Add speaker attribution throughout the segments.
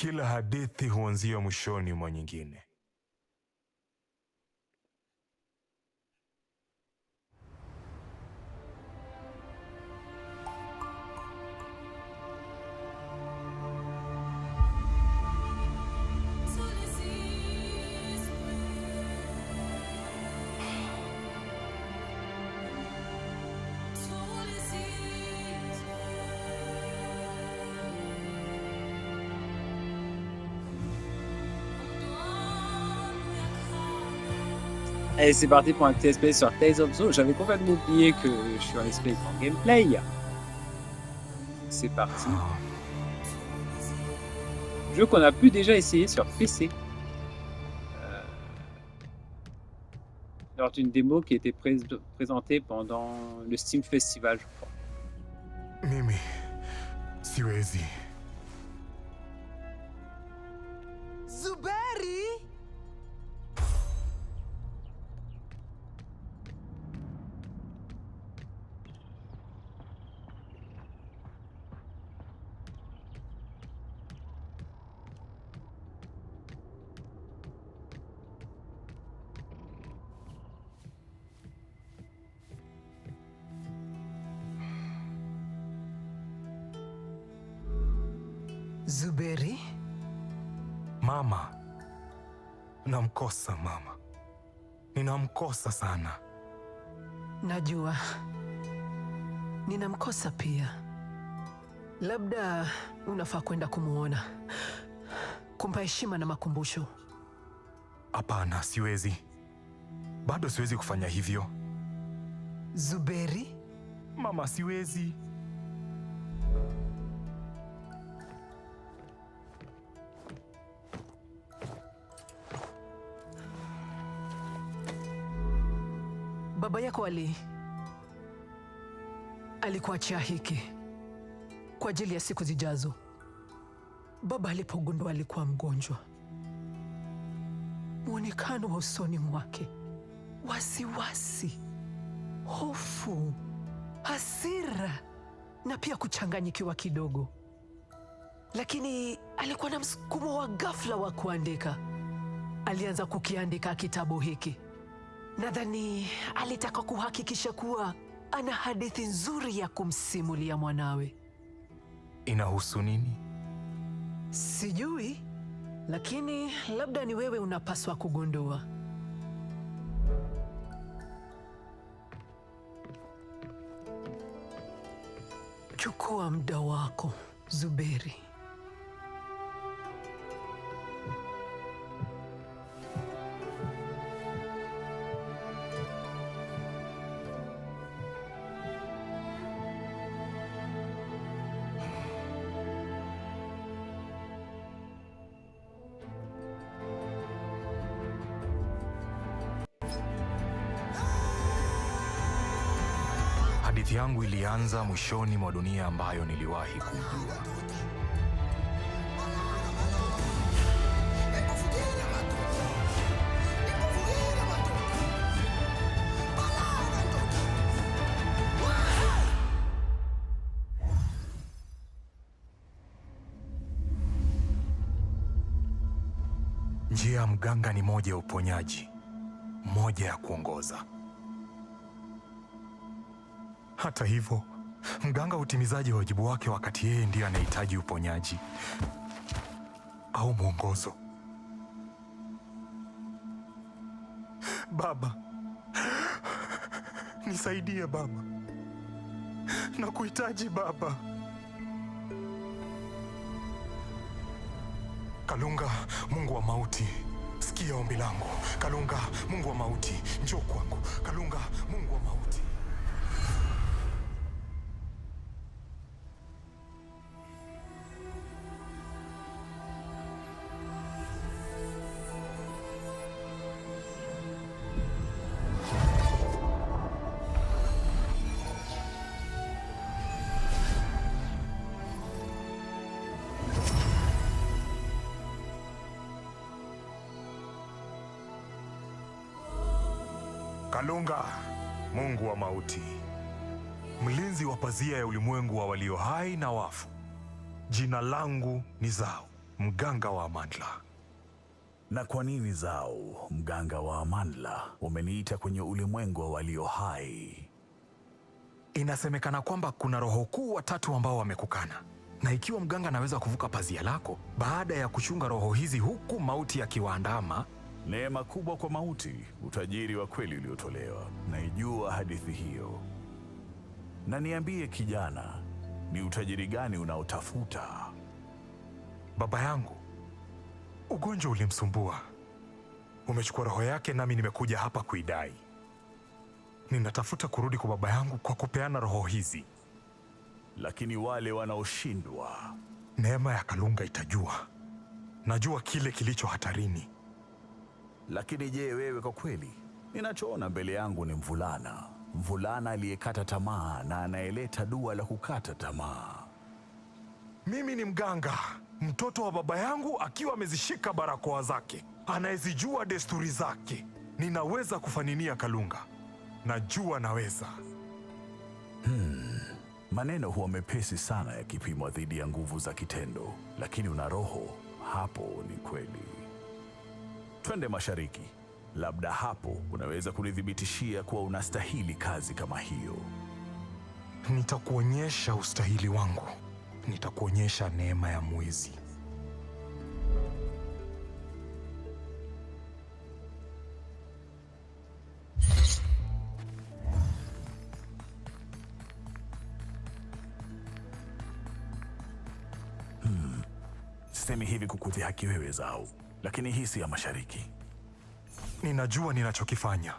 Speaker 1: Kila hadithi huanzia mwishoni mwa nyingine.
Speaker 2: Allez, c'est parti pour un petit SP sur Tales of Zoo. J'avais complètement oublié que je suis un SP en gameplay. C'est parti. Jeu qu'on a pu déjà essayer sur PC. Euh, lors d'une démo qui était pré- présentée pendant le Steam Festival, je crois.
Speaker 1: Mimi siwezi.
Speaker 3: Zuberi! Zuberi?
Speaker 1: Mama, namkosa mama, ninamkosa sana.
Speaker 3: Najua ninamkosa pia. Labda unafaa kwenda kumwona, kumpa heshima na makumbusho.
Speaker 1: Hapana, siwezi, bado siwezi kufanya hivyo.
Speaker 3: Zuberi,
Speaker 1: Mama, siwezi.
Speaker 3: baba yako ali alikuachia hiki kwa ajili ya siku zijazo. Baba alipogundua alikuwa mgonjwa, mwonekano wa usoni mwake, wasiwasi, hofu, hasira na pia kuchanganyikiwa kidogo, lakini alikuwa na msukumo wa ghafla wa kuandika. Alianza kukiandika kitabu hiki. Nadhani alitaka kuhakikisha kuwa ana hadithi nzuri ya kumsimulia mwanawe.
Speaker 1: Inahusu nini?
Speaker 3: Sijui, lakini labda ni wewe unapaswa kugundua. Chukua muda wako, Zuberi.
Speaker 1: Hadithi yangu ilianza mwishoni mwa dunia ambayo niliwahi kujua. Njia ya mganga ni moja ya uponyaji, moja ya kuongoza. Hata hivyo, mganga hutimizaji wajibu wake wakati yeye ndiye anahitaji uponyaji au mwongozo. Baba, nisaidie baba, nakuhitaji baba. Kalunga, Mungu wa mauti, sikia ombi langu. Kalunga, Mungu wa mauti, njoo kwangu. Kalunga, Mungu wa mauti. Kalunga, Mungu wa mauti, mlinzi wa pazia ya ulimwengu wa walio hai na wafu, jina langu ni Zau, mganga wa Amandla.
Speaker 4: Na kwa nini Zau, mganga wa Amanla, umeniita kwenye ulimwengu wa walio hai?
Speaker 1: Inasemekana kwamba kuna roho kuu watatu ambao wamekukana, na ikiwa mganga anaweza kuvuka pazia lako baada ya kuchunga roho hizi huku mauti yakiwaandama,
Speaker 4: Neema kubwa kwa mauti, utajiri wa kweli uliotolewa. Naijua hadithi hiyo. Na niambie kijana, ni utajiri gani unaotafuta?
Speaker 1: baba yangu ugonjwa ulimsumbua, umechukua roho yake, nami nimekuja hapa kuidai. Ninatafuta kurudi kwa baba yangu kwa kupeana roho hizi.
Speaker 4: Lakini wale wanaoshindwa,
Speaker 1: Neema ya Kalunga itajua. Najua kile kilicho hatarini.
Speaker 4: lakini je, wewe kwa kweli? Ninachoona mbele yangu ni mvulana, mvulana aliyekata tamaa na anayeleta dua la kukata tamaa.
Speaker 1: Mimi ni mganga, mtoto wa baba yangu akiwa amezishika barakoa zake, anayezijua desturi zake. Ninaweza kufaninia Kalunga, najua naweza.
Speaker 4: Maneno huwa mepesi sana yakipimwa dhidi ya nguvu za kitendo, lakini una roho hapo. Ni kweli. Twende mashariki, labda hapo unaweza kunithibitishia kuwa unastahili kazi kama hiyo.
Speaker 1: Nitakuonyesha ustahili wangu, nitakuonyesha neema ya mwizi.
Speaker 4: Sisemi hivi kukudhihaki wewe Zau, lakini hii si ya mashariki.
Speaker 1: Ninajua ninachokifanya.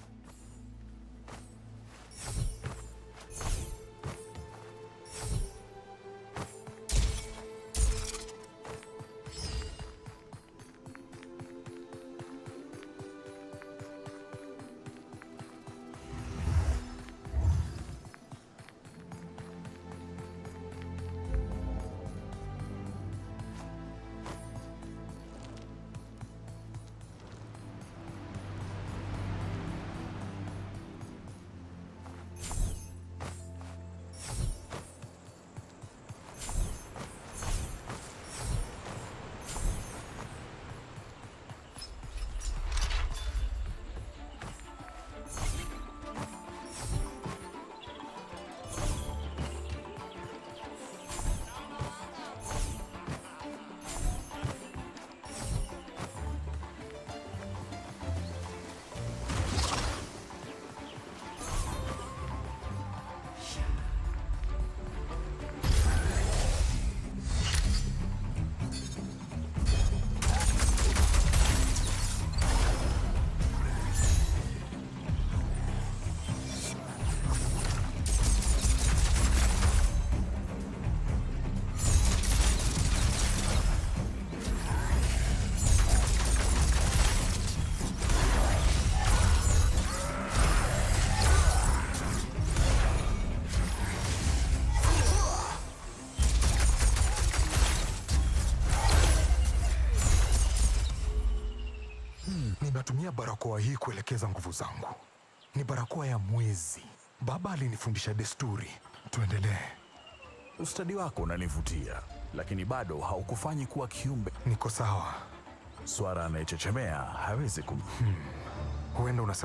Speaker 1: Ninatumia barakoa hii kuelekeza nguvu zangu. Ni barakoa ya mwezi. Baba alinifundisha desturi. Tuendelee.
Speaker 4: Ustadi wako unanivutia, lakini bado haukufanyi kuwa kiumbe.
Speaker 1: Niko sawa.
Speaker 4: Swara anayechechemea hawezi kum...
Speaker 1: Huenda unasema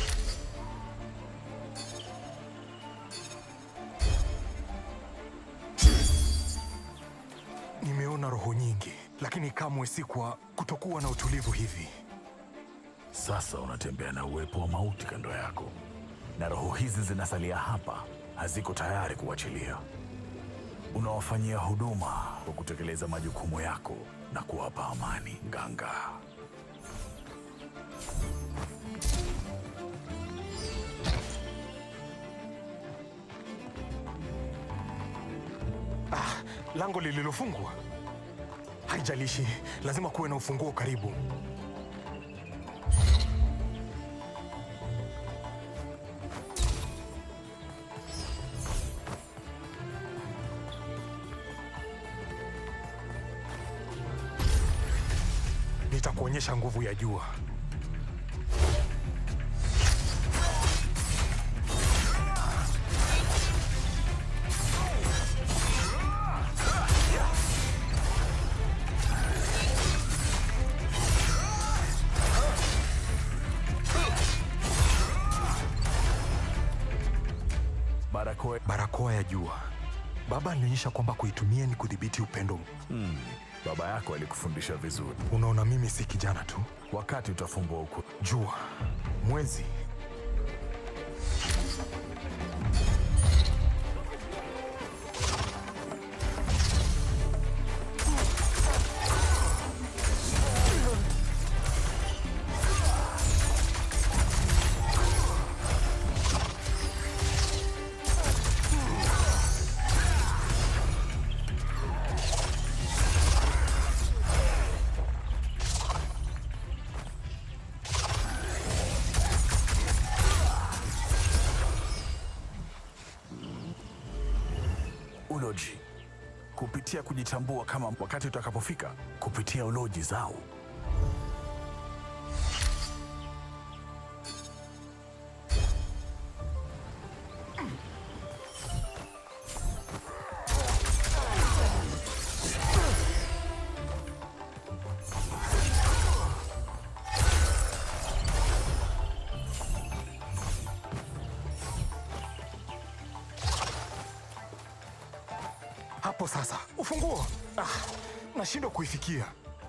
Speaker 1: nimeona roho nyingi, lakini kamwe si kwa kutokuwa na utulivu hivi.
Speaker 4: Sasa unatembea na uwepo wa mauti kando yako, na roho hizi zinasalia hapa, haziko tayari kuachilia. Unawafanyia huduma kwa kutekeleza majukumu yako na kuwapa amani, Nganga.
Speaker 1: Lango lililofungwa. Haijalishi, lazima kuwe na ufunguo karibu. Nitakuonyesha nguvu ya jua.
Speaker 4: barakoa.
Speaker 1: Barakoa ya jua. Baba alionyesha kwamba kuitumia ni kudhibiti upendo.
Speaker 4: Hmm, baba yako alikufundisha vizuri.
Speaker 1: Unaona, mimi si kijana tu.
Speaker 4: Wakati utafumbua uku
Speaker 1: Jua, mwezi,
Speaker 4: uloji, kupitia kujitambua kama wakati utakapofika, kupitia uloji zao.
Speaker 1: hapo sasa. Ufunguo! Ah, nashindwa kuifikia.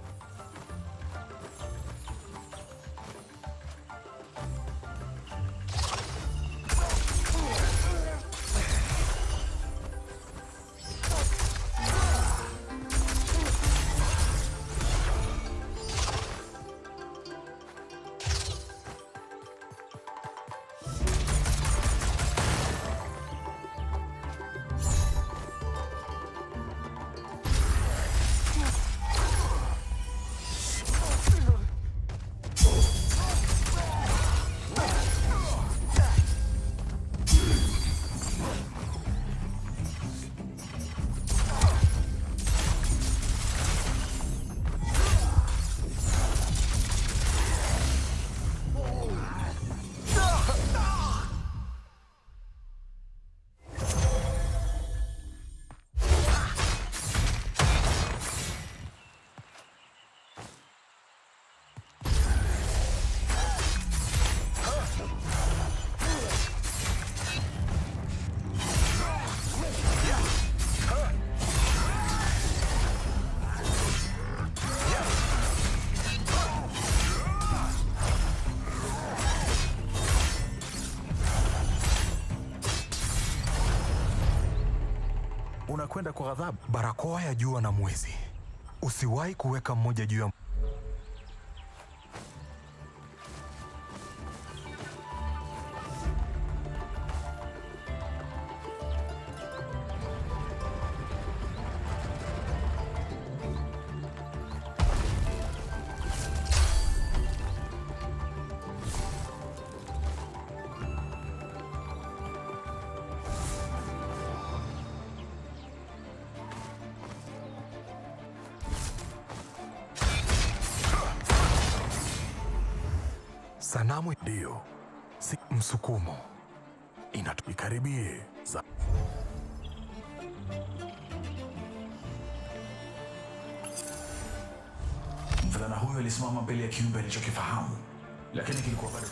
Speaker 4: Unakwenda kwa ghadhabu.
Speaker 1: Barakoa ya jua na mwezi. Usiwahi kuweka mmoja juu ya sanamu.
Speaker 4: Ndiyo, si
Speaker 1: Msukumo
Speaker 4: inatu ikaribie za
Speaker 5: Mvulana huyo alisimama mbele ya kiumbe alichokifahamu, lakini kilikuwa bado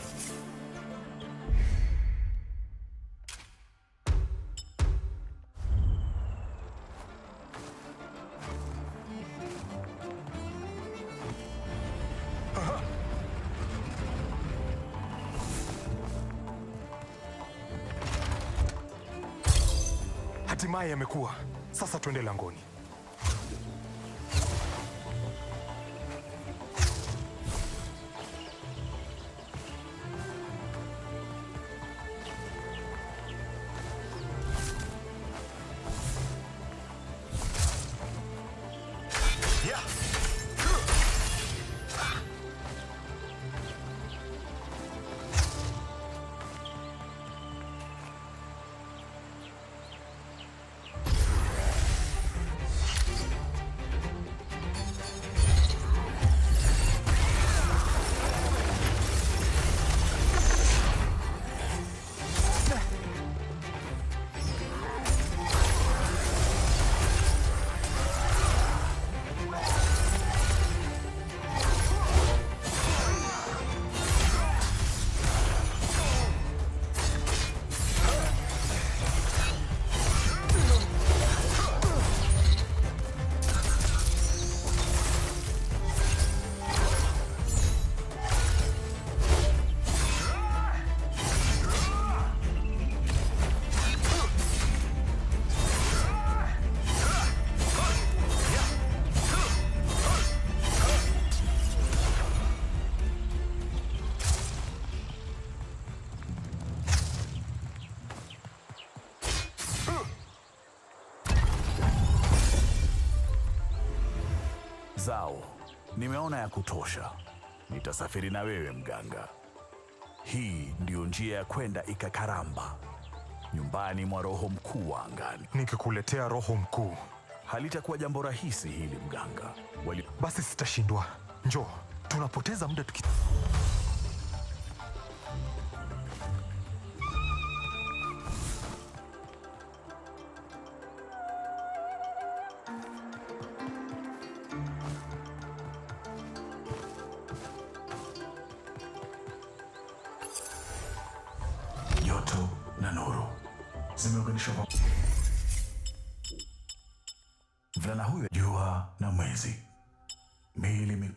Speaker 1: hatimaye yamekuwa. Sasa twende langoni.
Speaker 4: Zao, nimeona ya kutosha. Nitasafiri na wewe mganga. Hii ndiyo njia ya kwenda Ikakaramba, nyumbani mwa roho mkuu wa angani.
Speaker 1: Nikikuletea roho mkuu,
Speaker 4: Halitakuwa jambo rahisi hili mganga. Wali...
Speaker 1: basi sitashindwa. Njoo, tunapoteza muda tuki...
Speaker 5: Joto na nuru zimeunganishwa kwa mvulana huyo, jua na mwezi, miili mi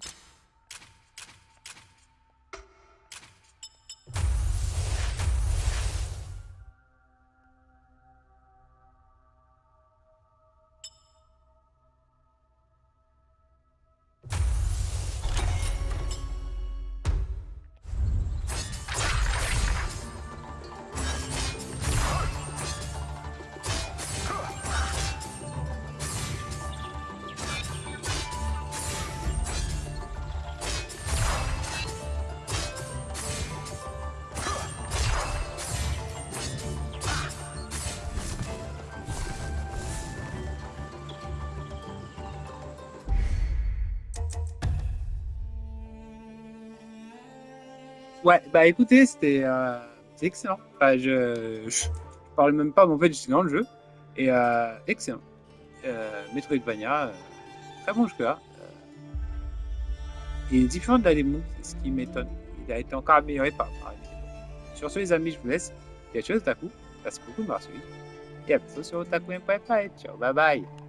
Speaker 2: Ouais, bah écoutez, c'était euh, c'est excellent. Enfin, je, je parle même pas, mais en fait, je suis dans le jeu. Et euh, excellent. Euh, Metroidvania, euh, très bon jeu là. Il est différent de la démo, c'est ce qui m'étonne. Il a été encore amélioré par, par la démo. Sur ce, les amis, je vous laisse. Quelque chose d'Otaku. Merci beaucoup de m'avoir suivi. Et à bientôt sur otaku.fr. Ciao, bye bye.